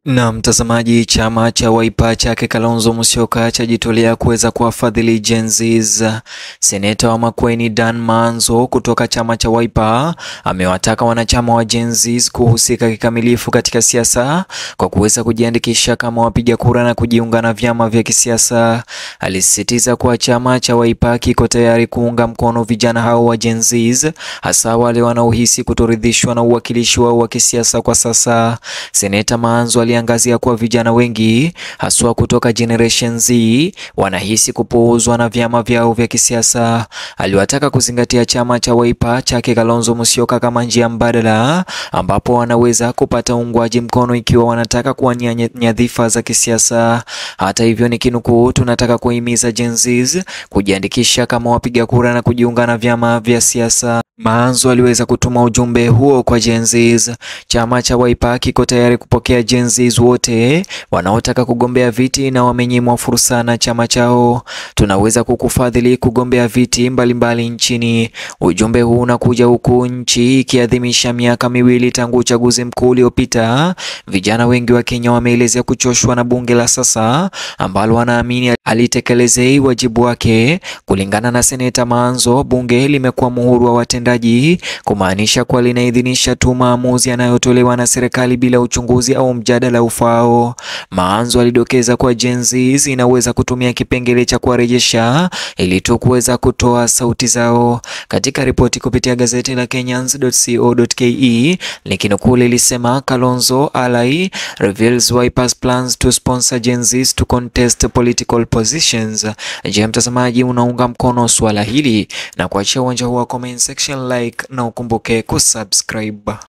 Na mtazamaji, chama cha Wiper chake Kalonzo Musyoka chajitolea kuweza kuwafadhili Gen Zs. Seneta wa Makueni Dan Manzo kutoka chama cha Wiper amewataka wanachama wa Gen Zs kuhusika kikamilifu katika siasa kwa kuweza kujiandikisha kama wapiga kura na kujiunga na vyama vya kisiasa. Alisisitiza kuwa chama cha Wiper kiko tayari kuunga mkono vijana hao wa Gen Zs, hasa wale wanaohisi kutoridhishwa na uwakilishi wao wa kisiasa kwa sasa. Seneta Manzo aliangazia kuwa vijana wengi haswa kutoka Generation Z wanahisi kupuuzwa na vyama vyao vya kisiasa. Aliwataka kuzingatia chama cha Wiper chake Kalonzo Musyoka kama njia mbadala ambapo wanaweza kupata uungwaji mkono ikiwa wanataka kuwania nyadhifa za kisiasa. Hata hivyo, ni kinukuu, tunataka kuhimiza Gen Zs kujiandikisha kama wapiga kura na kujiunga na vyama vya siasa. Manzo aliweza kutuma ujumbe huo kwa Gen Zs. Chama cha Wiper kiko tayari kupokea Gen Zs wote wanaotaka kugombea viti na wamenyimwa fursa na chama chao. Tunaweza kukufadhili kugombea viti mbalimbali mbali nchini. Ujumbe huu unakuja huku nchi ikiadhimisha miaka miwili tangu uchaguzi mkuu uliopita. Vijana wengi wa Kenya wameelezea kuchoshwa na bunge la sasa ambalo wanaamini alitekelezei wajibu wake. Kulingana na Seneta Manzo, bunge limekuwa muhuri wa watendaji, kumaanisha kuwa linaidhinisha tu maamuzi yanayotolewa na serikali bila uchunguzi au mjadala ufao. Manzo alidokeza kuwa Gen Zs inaweza kutumia kipengele cha kuwarejesha ili tu kuweza kutoa sauti zao. Katika ripoti kupitia gazeti la Kenyans.co.ke likinukuu lilisema Kalonzo ally reveals Wiper's plans to sponsor Gen Zs to contest political positions. Je, mtazamaji unaunga mkono suala hili na kuachia uwanja huu wa comment section like na ukumbuke kusubscribe.